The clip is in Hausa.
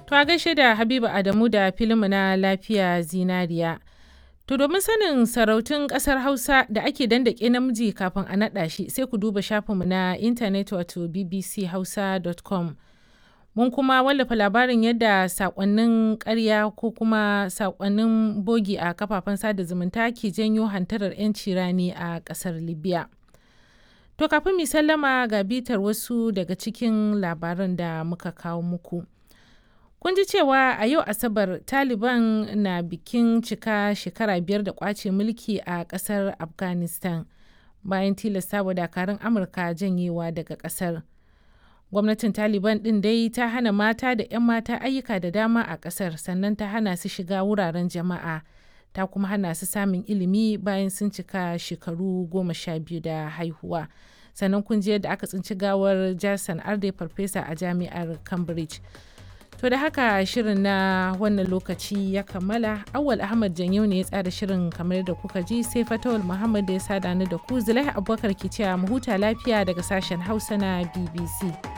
To a gaishe da Habiba Adamu da filinmu na lafiya zinariya. To domin sanin sarautun ƙasar Hausa da ake dandake namiji kafin a naɗa shi sai ku duba shafinmu na intanet wato bbchausa.com. Mun kuma wallafa labarin yadda saƙonnin ƙarya ko kuma saƙonnin bogi a kafafen sada zumunta ke janyo hantarar 'yanci rani a ƙasar Libya. To kafin mu sallama ga bitar wasu daga cikin labaran da muka kawo muku. Kun ji cewa a yau Asabar Taliban na bikin cika shekara biyar da kwace mulki a ƙasar Afghanistan bayan tilasta wa dakarun Amurka janyewa daga ƙasar. Gwamnatin Taliban ɗin dai ta hana mata da 'yan mata ayyuka da dama a ƙasar sannan ta hana su shiga wuraren jama'a ta kuma hana su samun ilimi bayan sun cika shekaru goma sha biyu da haihuwa. Sannan kun ji yadda aka tsinci gawar Jason Arde farfesa a jami'ar Cambridge. To da haka shirin na wannan lokaci ya kammala awal Ahmad Janyo ne ya tsara shirin kamar da kuka ji sai Fatawul Muhammad da ya sada ni da ku Zulai Abubakar ke cewa mu huta lafiya daga sashen Hausa na BBC.